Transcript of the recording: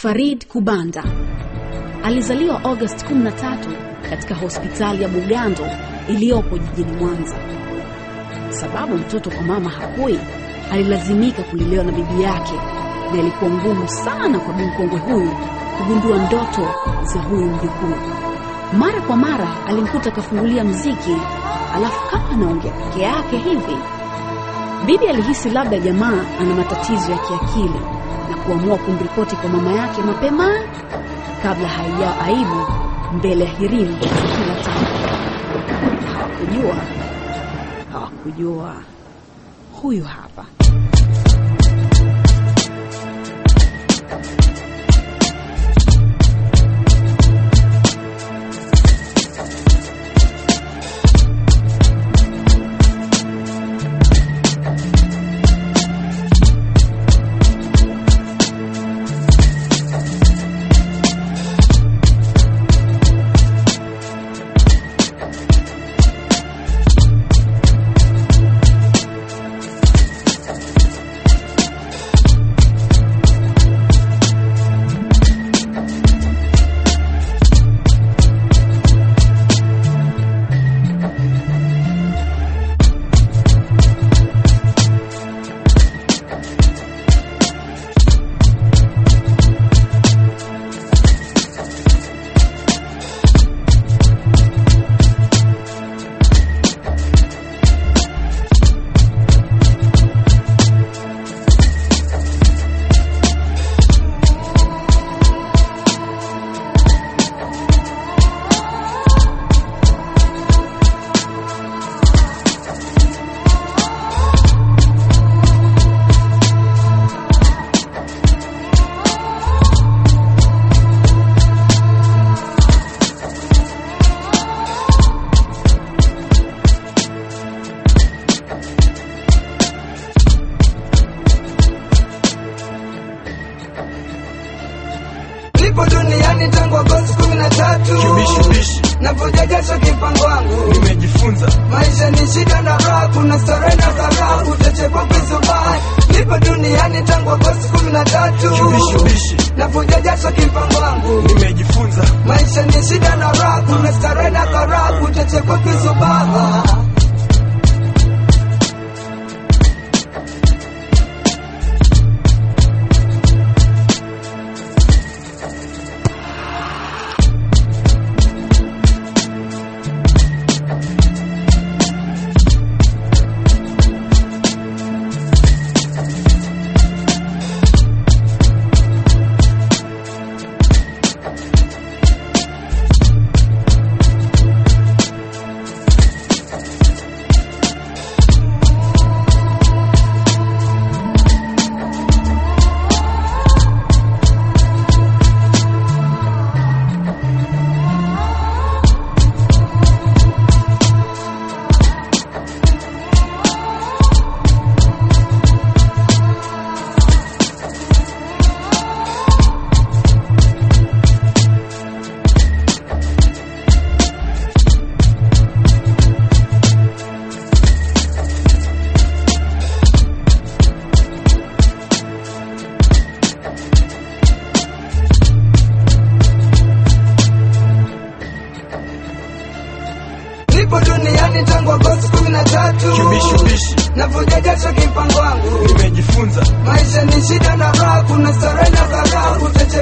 Farid Kubanda alizaliwa Agosti 13 katika hospitali ya Bugando iliyopo jijini Mwanza. Sababu mtoto kwa mama hakui, alilazimika kulelewa na bibi yake, na ilikuwa ngumu sana kwa bimkongwe huyu kugundua ndoto za huyu mjukuu. Mara kwa mara alimkuta akafungulia mziki, alafu kama anaongea peke yake hivi. Bibi alihisi labda jamaa ana matatizo ya kiakili na kuamua kumripoti kwa mama yake mapema kabla haijaa aibu mbele ya hirimu za kila taifa. Hawakujua, hawakujua. Huyu hapa Nipo duniani tangu Agosti kumi na tatu Kibishibishi navuja jasho kipango wangu nimejifunza maisha ni shida na raha, kuna starehe na karaha, utachekwa kisubai. Nipo duniani tangu Agosti kumi na tatu Kibishibishi navuja jasho kipango wangu nimejifunza maisha ni shida na raha, kuna starehe na karaha, utachekwa kisubai. Nipo duniani tangu Agosti kumi na tatu Kibishibishi navuja jasho kipango wangu nimejifunza maisha ni shida na raha, kuna starehe na karaha, utachekwa